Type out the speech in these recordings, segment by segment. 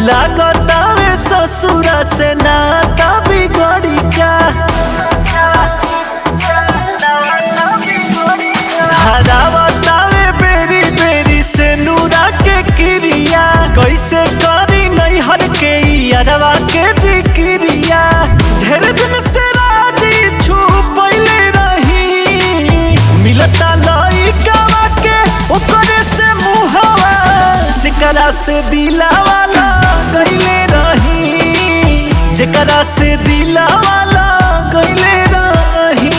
लागतावे ससुरा से नाता बिगड़ी का हरावतावे बेरी बेरी से नूरा के क्रिया कैसे करी नैहर के अरवा के जिक्रिया ढेर दिन से राजी छुपैले रही मिलता लइकावा के ओकरे से मुहवा जेकरा से दिलावाला गइले रही जेकरा से दिलावाला गइले रही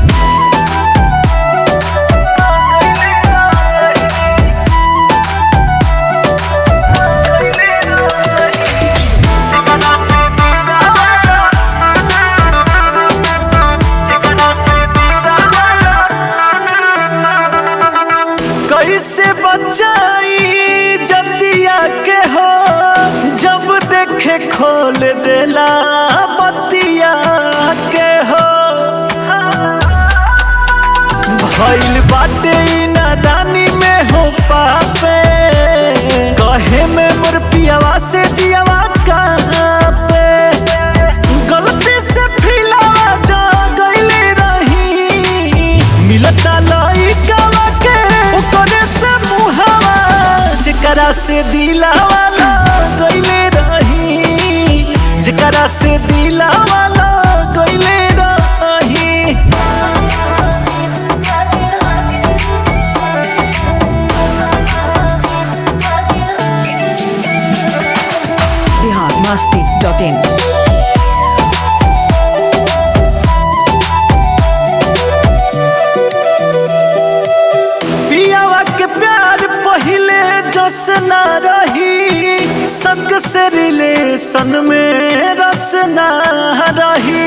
कैसे बचाई जतिया के हो जब देखे खोल देला बतिया के हो भइल बाटे ई नादानी में हो पापे कहे में मोर पियावा से जियावा कहाँ पे गलती से फिलावा जा गइले रही मिलता लइकावा के ओकरे से मुहावा जेकरा से दिलावा गइले रही जेकरा से दिलावा गइले रही बिहार मस्ती डॉट इन पियावा के प्यार पहिले जस न रही संग से रिलेशन में रस न रही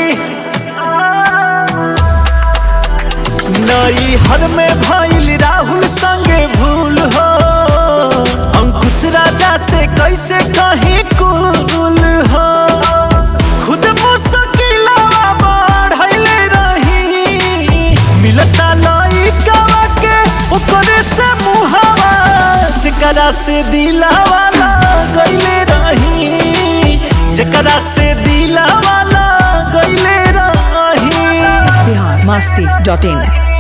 नई हर में भइल राहुल संगे भूल हो अंकुश राजा से कैसे कहीं कुल हो खुद मुश्किलवा बढ़ले रही मिलता लइकावा के ओकरे से मुहावा जेकरा से दिलावा गइले रही जेकरा से दिलावा गइले रही बिहार मस्ती डॉट इन